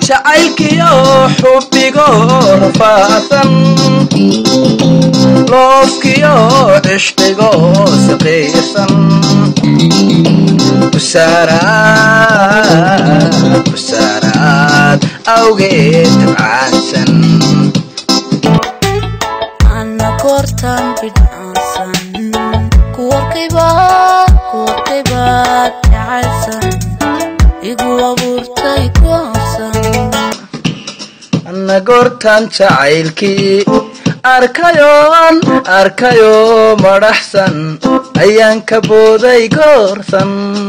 jacaylkiyo xubbigo rafaasan loofkiyo cishqigo siqiirsan busaaraad busaaraad awgeed tabcaansan ana goortan bidhaansan kuwarkayba kuwarkaybaad jacaysan igu abuurtay goonsan anna goortan jacaylkii arkayoon arkayo madhaxsan ayaan ka booday goorsan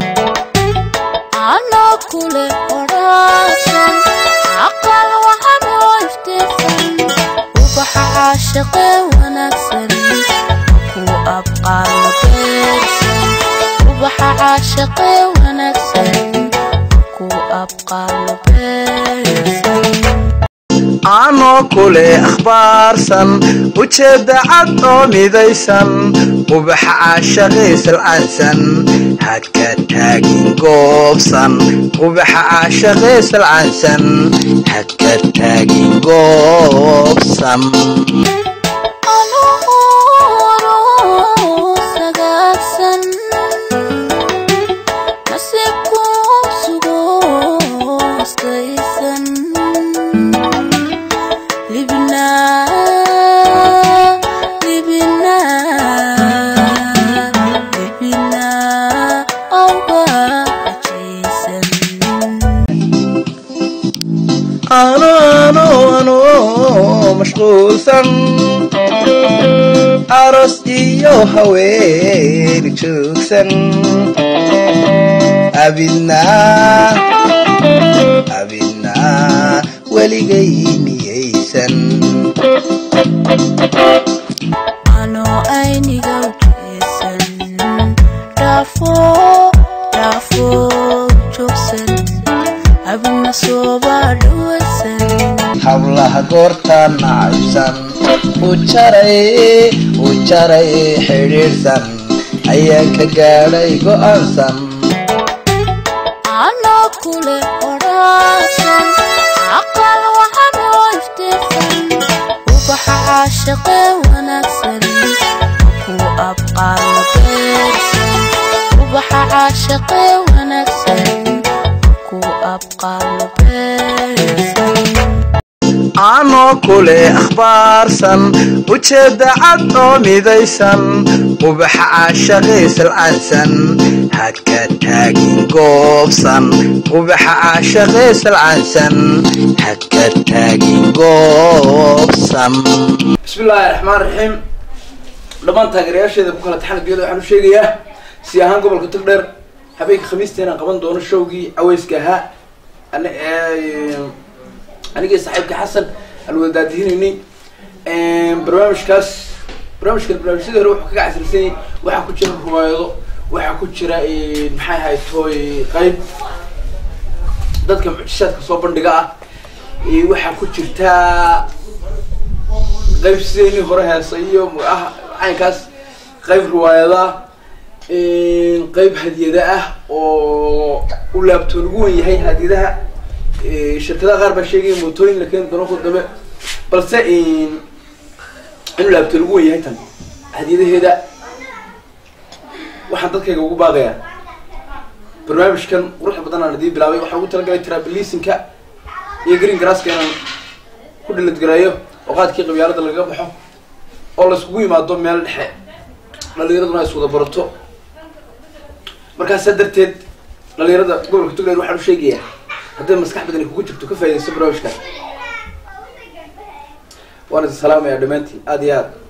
anoo kule odhaasan aqal waxaan oo iftiisan ubaxa caashaqe wanaagsan ku abqaalo beersan ubaxa caashaqe wanaagsan ku abqaalo beersan aanoo kule akhbaarsan ujeedda cad oo midaysan ubaxa caashaqaysalcaansan haka taagin goobsan ubaxa caashaqaysalcaansan haka taagin goobsan anuu sagaagsan nasiibku sugo astaysan libna libna libna awga ajaysan ano ano ano mashquulsan aros iyo haween joogsan abidna abidna weligay miyaysan anoo ayniga ujeesan dhaafo dhaafo joogsan abna sooba dhawasan hablaha goortaan nacabsan u jaray u jaray xidhiidhsan ayaan ka gaadhay go'aansan anoo kule odhaasan aqal waxaan oo iftiisan ubaxa caashaqe wanaagsan ku abqaalo beersan ubaxa caashaqe wanaagsan ku abqaalo beersan aanoo kule akhbaarsan ujeedda cad oo midaysan ubaxa caashaqaysalcaansan haka taagin goobsan ubaxa caashaqaysalcaansan haka taagin goobsan bismillaahi raxmaan raxiim dhammaan taageerayaasheeda ku kala taxan addunyada waxaan u sheegayaa si ahaan gobolka togdheer habeenka khamiista inaan qaban doono showgii caweyska ahaa Ani- ee, anigii saaxiibka xasan aan wada daadihinayni barnaamijkaas barnaamijkan barnaamijyadii hore wuxuu kaga casrisan yahay waxaa ku jira ruwaayado waxaa ku jira eh, maxay ahayd tooy qayb dadka mucjishaadka soo bandhiga ah Eh, waxaa ku jirta qayb sideeni hore heesa iyo ah caynkaas qayb riwaayada qayb hadiyada ah oo u laabtoon ugu wen yahay hadiyadaha Eh, shirkadaha qaar baa sheegaya mootooyin la keeni doono ku dambe balse inuu laabtoon ugu wen yahay tan hadiyadaheeda waxaan dadkayga ugu baaqayaa barnaamijkan quruxda badan aan idii bilaabay waxaan ugu talagalay trabilisinka iyo green grasska inaan ku dhiladgareeyo oo qaadkii qabyaalada lagaga baxo oo layskugu yimaado meel dhexe dhalinyaraduna ay iswada barato markaasaa darteed dhalinyarada gobolka tugland waxaan u sheegayaa hadday maskax badan ay kugu jirto ka faa'idaysto barnaamijkan waan idin salaamayaa dhammaantiin aada iyo aad